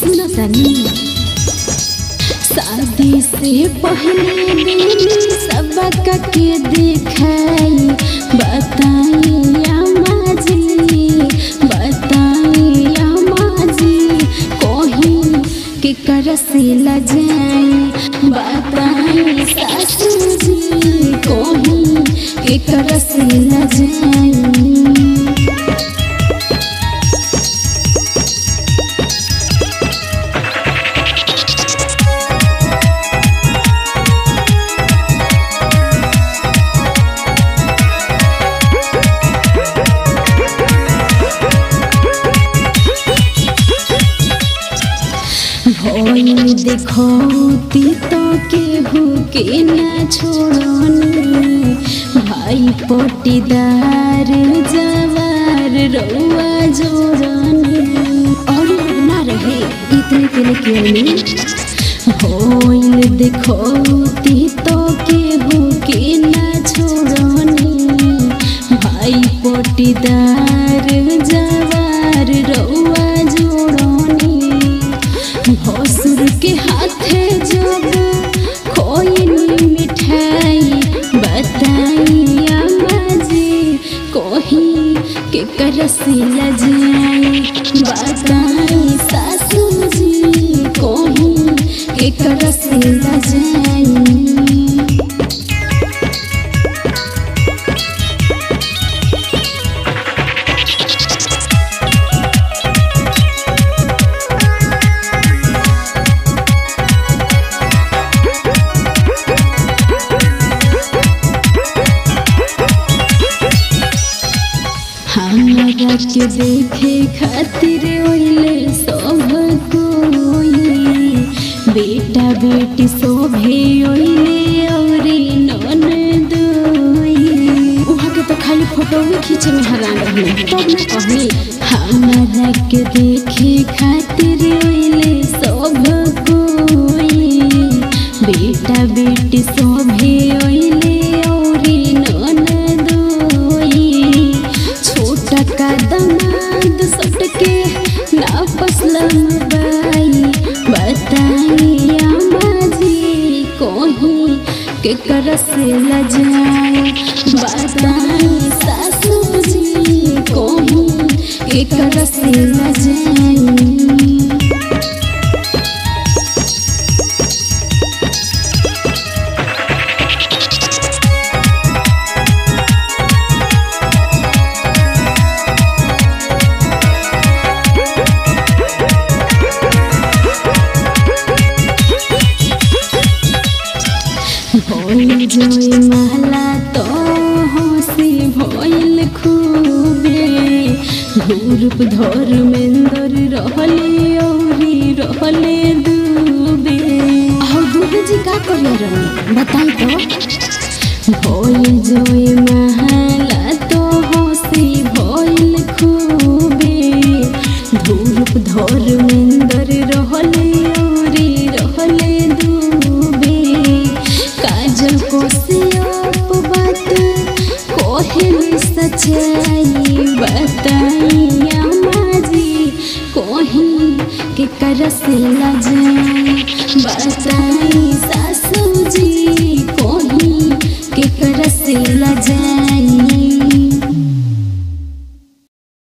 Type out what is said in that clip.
सुनो तनी शादी से पहले दिन सबक के दिखाई बताइया माजी बताइया माजी कोही के कर से लजाई बताई सासू जी कोही के कर से लजाई भइल देखौती तो केहू के न छोड़नी भाई पटीदार जवार रउआ जोड़नी और ना रहे इतने के लिए क्यों भइल देखौती तो केहू के न छोड़नी भाई पटीदार जवार रउआ जोड़नी भसुर के हाथे जब खोइनी मिठाई बताइया माजी कोही के करसी लजाई बताई सासू जी कोही के करसी लजाई हमरा के देखे खातिर ओइले सब कोई बेटा बेटी शोभे ओइले औरी नन दोई उहाँ के तो खाली फोटो भी खींचे में हैरान रहने तब ना कहनी हमरा के देखे खातिर ओइले सब कोई बेटा बेटी शोभे ओइले औरी नन दोई छोटा का दमाद सटके नापस लंबाई बताइया माजी कोही के कर से लजाए बताई सासू जी कोही के कर से लजाए भइल जोई महला तो हंसी भइल खूबे धूरुप धर्मेंद्र रहले औरी रहले दुबे आहो दुबे जी का करिया रही बताई तो भइल जोई महला तो हंसी भइल खूबे धूरुप धर्मेंद्र रहले औरी रहले दुबे काजल को सियाप बात कोहिल सच्चाई बताइया माजी कोही के कर से लजाई बताई सासू जी कोही के कर से लजाई